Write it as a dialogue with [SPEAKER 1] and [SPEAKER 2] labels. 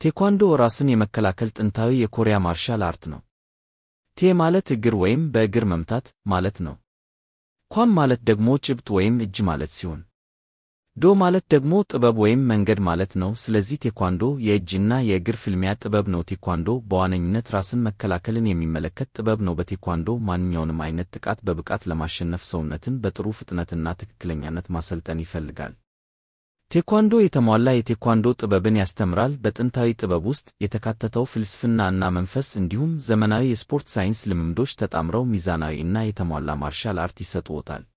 [SPEAKER 1] ቴኳንዶ ራስን የመከላከል ጥንታዊ የኮሪያ ማርሻል አርት ነው። ቴ ማለት እግር ወይም በእግር መምታት ማለት ነው። ኳን ማለት ደግሞ ጭብጥ ወይም እጅ ማለት ሲሆን ዶ ማለት ደግሞ ጥበብ ወይም መንገድ ማለት ነው። ስለዚህ ቴኳንዶ የእጅና የእግር ፍልሚያ ጥበብ ነው። ቴኳንዶ በዋነኝነት ራስን መከላከልን የሚመለከት ጥበብ ነው። በቴኳንዶ ማንኛውንም አይነት ጥቃት በብቃት ለማሸነፍ ሰውነትን በጥሩ ፍጥነትና ትክክለኛነት ማሰልጠን ይፈልጋል። ቴኳንዶ የተሟላ የቴኳንዶ ጥበብን ያስተምራል። በጥንታዊ ጥበብ ውስጥ የተካተተው ፍልስፍና እና መንፈስ እንዲሁም ዘመናዊ የስፖርት ሳይንስ ልምምዶች ተጣምረው ሚዛናዊ እና የተሟላ ማርሻል አርት ይሰጥዎታል።